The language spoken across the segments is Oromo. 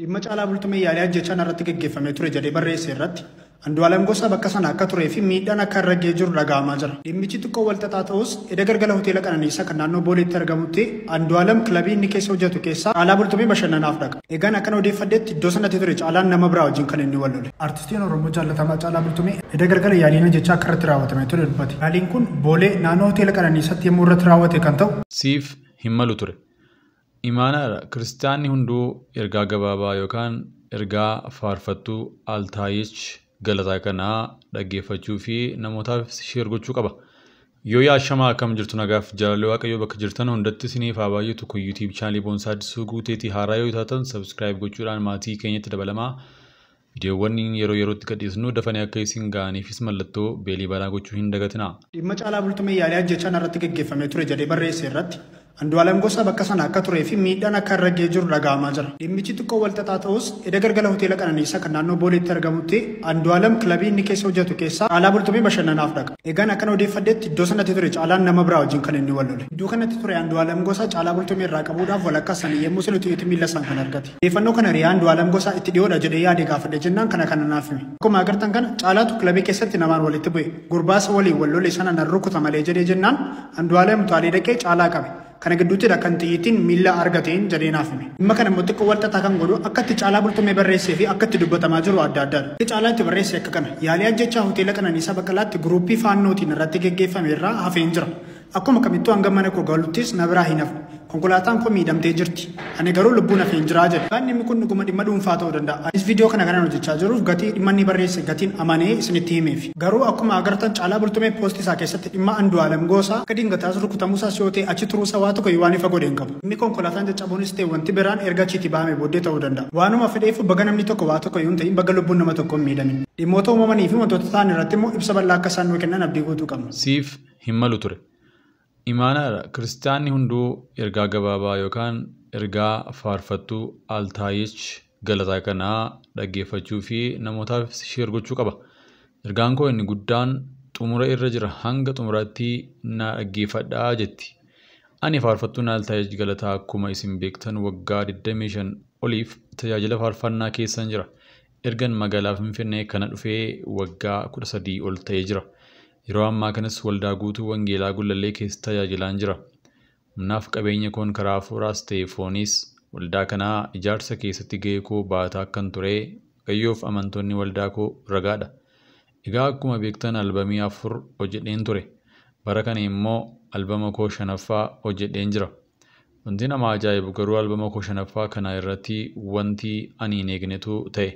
Dhimma caalaa bultumee yaalii ajjechaan irratti gaggeeffamee ture jedhee barreesse irratti Andu'aalem Gosaa bakka sana akka turee fi miidhaan akka irra ga'ee jiru dhaga'amaa jira. Dhimmichi xiqqoo wal xaxaa ta'us edda galgala hoteela Qananiisaa kan naannoo Booleetti argamutti Andu'aalem kilabii inni keessa hojjetu keessaa caalaa bultumee bashannanaaf dhaqa. Egaan akkana odeeffadheetti iddoo sanatti ture caalaan nama biraa wajjin kan inni wal lole. Artistiin Oromoo jaallatamaa caalaa bultumee edda galgala yaaliin ajjechaa akka irratti raawwatamee ture dubbate. Yaaliin kun Boolee naannoo hoteela Qananiisaatti yommuu irratti raawwate kan ta'u Siif hin malu ture. Imaanaadha kiristaanni hunduu ergaa gabaabaa yookaan ergaa faarfattuu Altaayich galataa kanaa dhaggeeffachuu fi namootaaf sheer gochuu qaba. Yoo yaashamaa akkam jirtu nagaaf jaalalli waaqayyoo bakka jirtan hundatti isiniif haa baay'atu kun yuutiib chaanalii boonsaa addisuu guuteetii haaraa yoo taatan sabskiraayib gochuudhaan maatii keenyatti dabalamaa viidiyoowwan yeroo yerootti gadhiisnu dafanii akka isin ga'aniifis mallattoo beelii balaa gochuu hin dagatinaa. dhimma caalaa bultumee yaalii ajjechaan irratti gaggeeffamee ture jedhee barreesse irratti Andu'aalem Gosaa bakka sana akka turee fi miidhaan akka irra ga'ee jiru dhaga'amaa jira. Dhimmichi xiqqoo wal xaxaa ta'us edda galgala hoteela Qananiisaa kan naannoo Booleetti argamutti Andu'aalem kilabii inni keessa hojjetu keessaa caalaa bultumee bashannanaaf dhaqa. Egaan akkana odeeffadhetti iddoo sanatti ture caalaan nama biraa wajjin kan inni wal lole. Iddoo kanatti ture Andu'aalem Gosaa caalaa bultumee irraa qabuudhaaf walakkaa sanii yemmuu sirriitti itti miila isaan kan argate. Odeeffannoo kana riyaa Andu'aalem Gosaa itti dhiyoodha jedhee yaade gaafadhe jennaan kana kana naaf hime. Akkuma agartan kana caalaatu kilabii keessatti namaan walitti bu'e. Gurbaasa waliin wal lole sana nan rukuta malee jedhee jennaan Andu'aalem utaalee dhaqee caalaa qabe. kana gidduuttidha kan xiyyiitiin miila argateen jedhee naaf hime. Dhimma kana immoo xiqqoo walxaxaa kan godhu akka itti caalaa bultumee barreessee fi akka itti dubbatamaa jiru adda addaadha. Itti caalaa itti barreesse akka kana yaalii ajjechaa hoteela Qananiisaa Baqqalaatti guruuppii faannootiin irratti gaggeeffame irraa hafeen jira. Akkuma kamittuu hanga mana koo galuttis na biraa hin hafne. Konkolaataan koo miidhamtee jirti. Ani garuu lubbuun hafeen jiraa jedhe. Kan dhimmi kun dhuguma dhimma dhuunfaa ta'uu danda'a. Anis viidiyoo kana kanan hojjechaa jiruuf gatii dhimma inni barreesse gatiin amanee isinitti himeef. Garuu akkuma agartan caalaa bultumee poostii isaa keessatti dhimma Andu'aalem Gosaa akka dingataa rukutamuusaas yoo ta'e achi turuusaa waa tokko waan ifa godheen qabu. Dhimmi konkolaataan caccabuunis ta'e wanti biraan erga achiitti bahamee booddee ta'uu danda'a. Waanuma fedheef baga namni tokko waa tokko yoo ta'in baga lubbuun nama tokko hin miidhamin. Dhimmoota uumamanii fi wantoota ta'an irratti immoo ibsa bal'aa akka isaan nuu kennan abdii guutuu qabna. Siif hin malu ture. Imaanaadha kiristaanni hunduu ergaa gabaabaa yookaan ergaa faarfattuu Altaayich galataa kanaa dhaggeeffachuu fi namootaaf sheer gochuu qaba. Ergaan koo inni guddaan xumura irra jira hanga xumuraatti na dhaggeeffadhaa jetti. Ani faarfattuun Altaayich galataa akkuma isin beektan waggaa 25 oliif tajaajila faarfannaa keessan jira. Ergan magaalaa Finfinnee kana dhufee waggaa 13 ol ta'ee jira. Yeroo ammaa kanas waldaa guutuu Wangeelaa Gullallee keessa tajaajilaan jira. Humnaaf qabeenya koon karaa hafuuraas ta'e fooniis waldaa kanaa ijaarsa keessatti gahee koo baataa akkan ture Waaqayyoof amantoonni waldaa koo ragaadha. Egaa akkuma beektan albamii afur hojjedheen ture. Bara kana immoo albama koo shanaffaa hojjedheen jira. Wanti nama ajaa'ibu garuu albama koo shanaffaa kana irratti wanti ani hin eegnetu ta'e.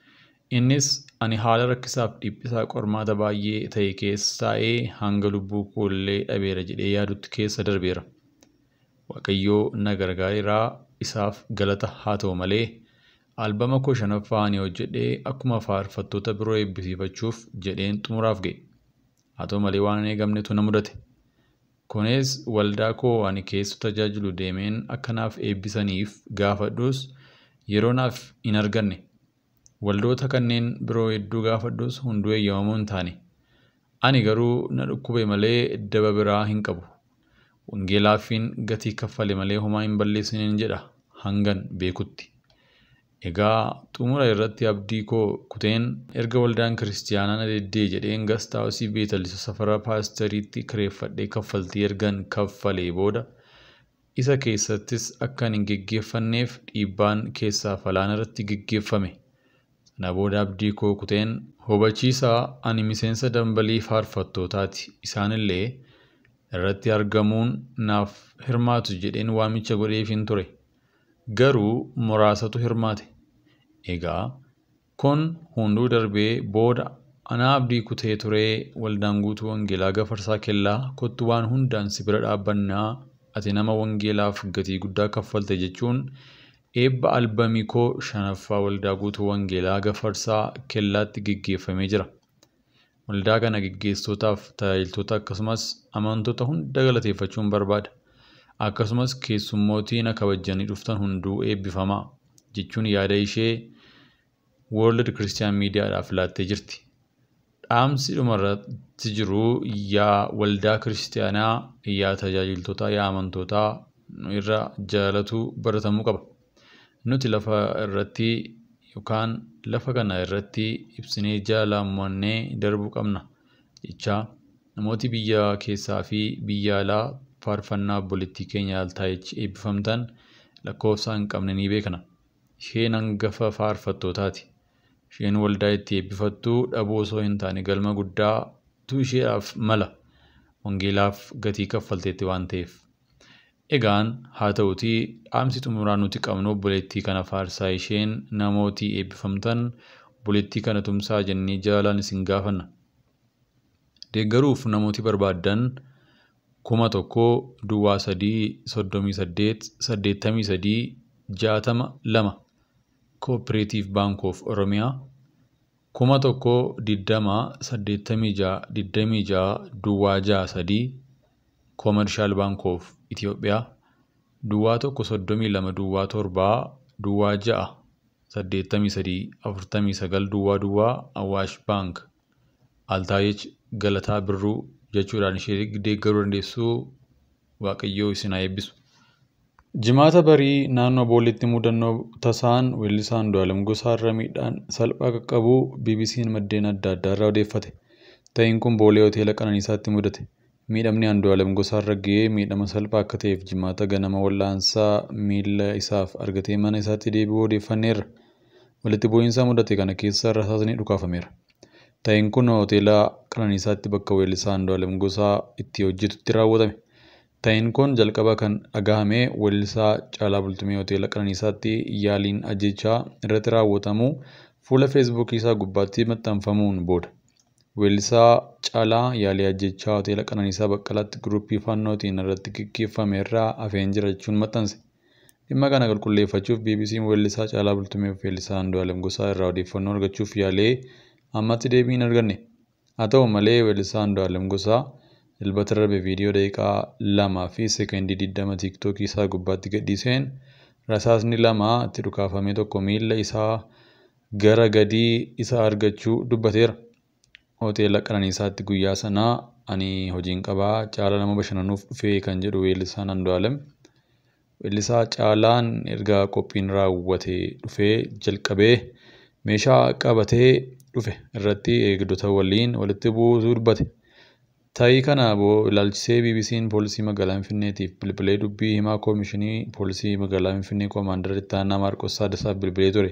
Innis ani haala rakkisaaf dhiphisaa qormaata baay'ee ta'e keessa taa'ee hanga lubbuu koollee dhabeera jedhee yaadutti keessa darbeera. Waaqayyoo na gargaareeraa isaaf galata haa ta'u malee albama koo shanaffaa ani hojjedhee akkuma faarfattoota biroo eebbisiifachuuf jedheen xumuraaf ga'e. Haa ta'u malee waan hin eegamnetu na mudate. Kunis waldaa koo ani keessa tajaajilu deemeen akka naaf eebbisaniif gaafadhus yeroo naaf hin arganne. Waldoota kanneen biroo hedduu gaafadhus hunduu eeyyamamuu hin taane. Ani garuu na dhukkube malee daba biraa hin qabu. Wangeelaafin gatii kaffale malee homaa hin balleessiniin jedha hangan beekutti. Egaa xumura irratti abdii koo kuteen erga waldaan kiristiyaanaa na deddee jedheen gastaawusii beetalisa safara paastariitti kireeffadhee kaffaltii ergan kaffalee booda isa keessattis akka hin geggeeffanneef dhiibbaan keessaa falaan irratti geggeeffame. Sana booda abdii koo kuteen hubachiisaa ani miseensa dambalii faarfattootaati. Isaanillee irratti argamuun naaf hirmaatu jedheen waamicha godheefin ture. Garuu muraasatu hirmaate. Egaa kun hunduu darbee booda anaa abdii kutee turee waldaan guutuu wangeelaa gafarsaa kellaa kottu waan hundaan si bira dhaabbannaa ati nama wangeelaaf gatii guddaa kaffalte jechuun eebba albamii koo shanaffaa waldaa guutuu wangeelaa gafarsaa kellaatti geggeeffamee jira. Waldaa kana geggeessitootaaf tajaajiltoota akkasumas amantoota hunda galateeffachuun barbaada. Akkasumas keessummootii na kabajanii dhuftan hunduu eebbifamaa jechuun yaada ishee World Christian Miidiyaadhaaf laattee jirti. Dhaamsi dhumarratti jiru yaa waldaa kiristaanaa, yaa tajaajiltoota, yaa amantootaa nu irra jaalatu baratamuu qaba. nuti lafa irratti yookaan lafa kana irratti ibsinee jaalamannee darbuu qabna jechaa namooti biyya keessaa fi biyya alaa faarfannaa obboleettii keenya Altaayichi eebbifamtan lakkoofsa hin qabne ni beekna. Isheen hangafa faarfattootaati. Isheen waldaa itti eebbifattu dhabuu osoo hin taane galma guddaatu isheedhaaf mala. Wangeelaaf gatii kaffalteetti waan ta'eef. Egaan haa ta'utii dhaamsi xumuraa nuti qabnu obboleettii kana faarsaa isheen namootii eebbifamtan obboleettii kana tumsaa jennee jaalaan isin gaafanna. Deeggaruuf namooti barbaaddan kuma tokko duwwaa sadii soddomii saddeet saddeettamii sadii jaatama lama Cooperative Bank of Oromiyaa kuma tokko diddama saddeettamii ja'a digdamii ja'a duwwaa ja'a sadii Commercial Bank of Itoophiyaa duwwaa tokko soddomii lama duwwaa torbaa duwwaa ja'a saddeettamii sadii afurtamii sagal duwwaa duwwaa Awaash Bank Altaayich Galataa Birruu jechuudhaan ishee deeggaruu dandeessu Waaqayyoo isin haa eebbisu. Jimaata barii naannoo boollitti mudannoo tasaan weellisaa Andu'aalem Gosaarra miidhaan salphaa qaqqabuu BBC'n maddeen adda addaa irraa odeeffate. Ta'iin kun boolee hoteela Qananiisaatti mudate. Miidhamni Andu'aalem Gosaarra ga'ee miidhama salphaa akka ta'eef jimaata ganama wal'aansaa miila isaaf argatee mana isaatti deebi'uu odeeffanneerra. Walitti bu'iinsa mudate kana keessa rasaasni dhukaafameera. Ta'iin kun hoteela Qananiisaatti bakka weellisaa Andu'aalem Gosaa itti hojjetutti raawwatame. Ta'iin kun jalqaba kan dhagahame weellisaa Caalaa Bultumee hoteela Qananiisaatti yaaliin ajjechaa irratti raawwatamu fuula feesbuukii isaa gubbaatti maxxanfamuun booda. Weellisaa Caalaa yaalii ajjechaa hoteela Qananiisaa Baqqalaatti guruppii fannootiin irratti gaggeeffame irraa hafeen jira jechuun maxxanse. Dhimma kana qulqulleeffachuuf BBC'n weellisaa Caalaa Bultumee fi weellisaa Andu'aalem Gosaa irraa odeeffannoo argachuuf yaalee ammatti deebii hin arganne. Haa ta'u malee weellisaa Andu'aalem Gosaa dilbata darbe viidiyoo daqiiqaa lamaa fi seekondii digdama tiiktookii isaa gubbaatti gadhiiseen rasaasni lama itti dhukaafamee tokko miila isaa gara gadii isaa argachuu dubbateera. Hoteela Qananiisaatti guyyaa sanaa ani hojiin qabaa Caalaa nama bashannanuuf dhufee kan jedhu weellisaan Andu'aalem. Weellisaa Caalaan erga qophiin raawwate dhufee jalqabee meeshaa qabatee dhufe irratti eegdota waliin walitti buusuu dubbate. Ta'ii kana ilaalchisee BBC'n poolisii magaalaa Finfinneetiif bilbilee dubbii himaa koomishinii poolisii magaalaa Finfinnee koomaandara itti aanaa Maarqos Saadasaaf bilbilee ture.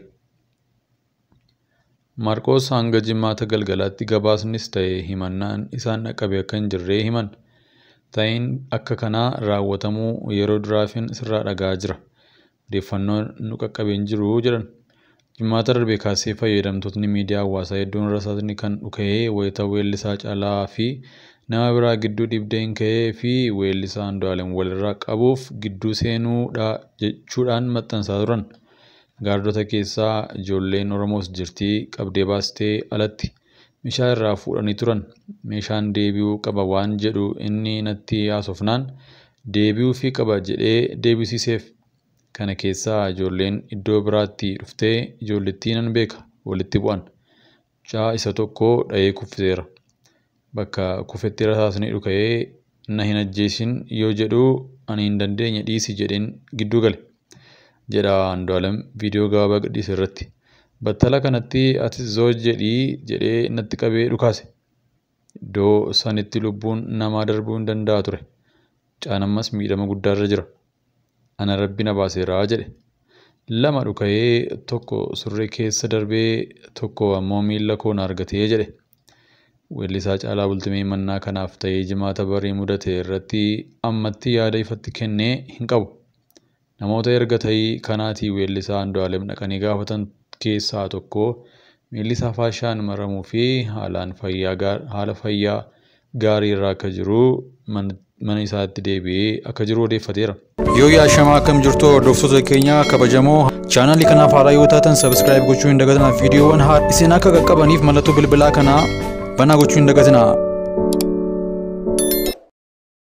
Maarqos hanga jimaata galgalaatti gabaasnis ta'e himannaan isaan dhaqqabe akka hin jirree himan. Ta'iin akka kanaa raawwatamuu yeroo duraafin sirraa dhaga'aa jira. Odeeffannoon nu qaqqabee hin jiru jedhan. Jimaata darbe kaasee fayyadamtoonni miidiyaa hawaasaa hedduun rasaasni kan dhuka'ee wayita weellisaa Caalaa fi nama biraa gidduu dhibdeen ka'ee fi weellisaa Andu'aalem walirraa qabuuf gidduu seenuudha jechuudhaan maxxansaa turan. Gaardota keessaa ijoolleen Oromoos jirti qabdee baastee alatti meeshaa irraa fuudhanii turan. Meeshaan deebi'uu qaba waan jedhu inni natti haasofnaan deebi'uufii qaba jedhee deebisiseef. Kana keessaa ijoolleen iddoo biraatti dhuftee ijoollettii nan beeka walitti bu'an. Mucaa isa tokko dha'ee kuffiseera. Bakka kufetti rasaasni dhuka'ee na hin ajjeesin yoo jedhu ani hin dandeenye dhiisi jedheen gidduu gale. Jedha Andu'aalem viidiyoo gabaabaa gadhiise irratti. Battala kanatti atis zoo jedhii jedhee natti qabee dhukaase. Iddoo sanitti lubbuun namaa darbuu hin danda'a ture. Mucaan ammas miidhama guddaarra jira. Ana rabbi na baaseeraa jedhe. Lama dhuka'ee tokko surree keessa darbee tokko ammoo miila koo na argatee jedhe. Weellisaa Caalaa Bultumee mannaa kanaaf ta'ee jimaata barii mudate irratti ammatti yaada ifatti kennee hin qabu. Namoota erga ta'ii kanaatii weellisaa Andu'aalem dhaqanii gaafatan keessaa tokko miilli isaa faashaan maramuu fi haalaan haala fayyaa gaarii irra akka jiru mana isaatti deebi'ee akka jiru odeeffateera. Yoo yaashamaa akkam jirtu hordoftoota keenya kabajamoo chaanaalii kanaaf haaraa yoo taatan sabiskiraayib gochuu hin dagatinaa viidiyoowwan haa isin akka qaqqabaniif mallattoo bilbilaa kanaa banaa gochuu hin dagatinaa.